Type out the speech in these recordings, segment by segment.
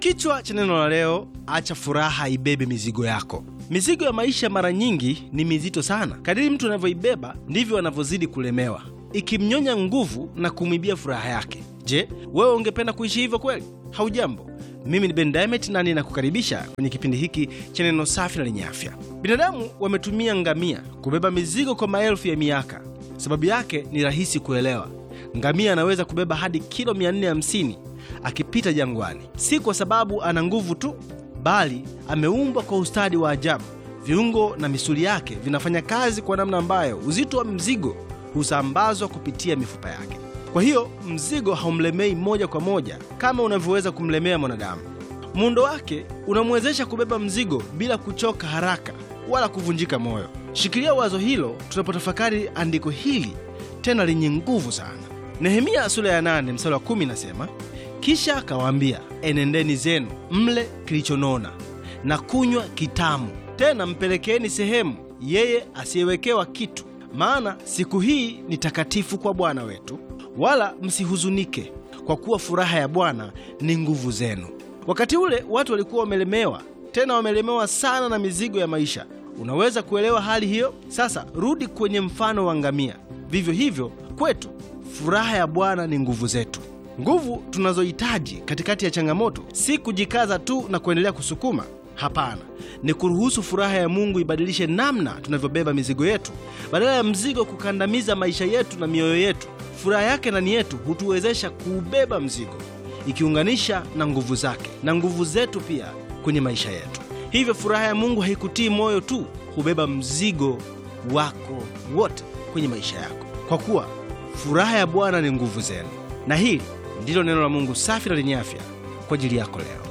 Kichwa cha neno la leo, acha furaha ibebe mizigo yako. Mizigo ya maisha mara nyingi ni mizito sana. Kadiri mtu anavyoibeba ndivyo anavyozidi kulemewa, ikimnyonya nguvu na kumwibia furaha yake. Je, wewe ungependa kuishi hivyo kweli? Haujambo, mimi ni Ben Diamond na ninakukaribisha kwenye kipindi hiki cha neno safi na lenye afya. Binadamu wametumia ngamia kubeba mizigo kwa maelfu ya miaka. Sababu yake ni rahisi kuelewa. Ngamia anaweza kubeba hadi kilo 450 akipita jangwani, si kwa sababu ana nguvu tu, bali ameumbwa kwa ustadi wa ajabu. Viungo na misuli yake vinafanya kazi kwa namna ambayo uzito wa mzigo husambazwa kupitia mifupa yake. Kwa hiyo mzigo haumlemei moja kwa moja kama unavyoweza kumlemea mwanadamu. Muundo wake unamwezesha kubeba mzigo bila kuchoka haraka wala kuvunjika moyo. Shikilia wazo hilo tunapotafakari andiko hili tena lenye nguvu sana. Nehemia sura ya 8 mstari wa 10 inasema, kisha akawaambia, enendeni zenu mle kilichonona na kunywa kitamu, tena mpelekeeni sehemu yeye asiyewekewa kitu, maana siku hii ni takatifu kwa Bwana wetu. Wala msihuzunike, kwa kuwa furaha ya Bwana ni nguvu zenu. Wakati ule watu walikuwa wamelemewa, tena wamelemewa sana na mizigo ya maisha. Unaweza kuelewa hali hiyo? Sasa rudi kwenye mfano wa ngamia. Vivyo hivyo kwetu, furaha ya Bwana ni nguvu zetu. Nguvu tunazohitaji katikati ya changamoto si kujikaza tu na kuendelea kusukuma. Hapana, ni kuruhusu furaha ya Mungu ibadilishe namna tunavyobeba mizigo yetu. Badala ya mzigo kukandamiza maisha yetu na mioyo yetu, furaha yake ndani yetu hutuwezesha kuubeba mzigo, ikiunganisha na nguvu zake na nguvu zetu pia kwenye maisha yetu. Hivyo furaha ya Mungu haikutii moyo tu, hubeba mzigo wako wote kwenye maisha yako, kwa kuwa furaha ya Bwana ni nguvu zenu. Na hili ndilo neno la Mungu safi na lenye afya kwa ajili yako leo.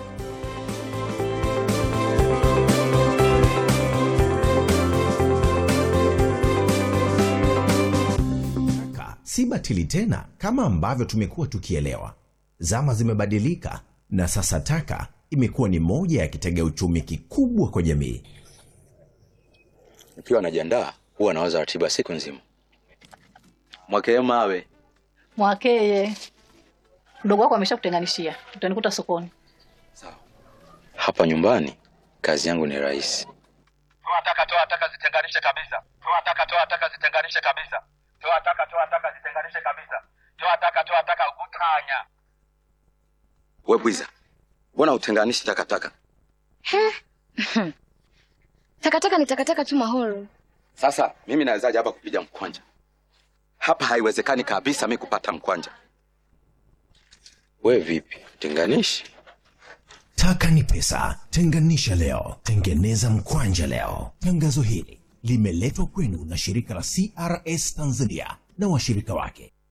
si batili tena kama ambavyo tumekuwa tukielewa. Zama zimebadilika na sasa taka imekuwa ni moja ya kitega uchumi kikubwa kwa jamii. Nikiwa najiandaa huwa nawaza ratiba siku nzima. Mwakee mawe Mwakeye, mdogo wako ameshakutenganishia, utanikuta sokoni. hapa nyumbani, kazi yangu ni rahisi. Toa taka, toa taka, zitenganishe kabisa. Toa taka, toa taka, zitenganishe kabisa. Toa taka, toa taka, zitenganishe kabisa. Toa taka, toa taka, utanya. We bwiza, mbona utenganishi takataka? Takataka ni takataka tu Mahoro. Sasa mimi nawezaje hapa kupiga mkwanja? Hapa haiwezekani kabisa mi kupata mkwanja. We vipi, tenganishi? Taka ni pesa, tenganisha leo, tengeneza mkwanja leo. Tangazo hili limeletwa kwenu na shirika la CRS Tanzania na washirika wake.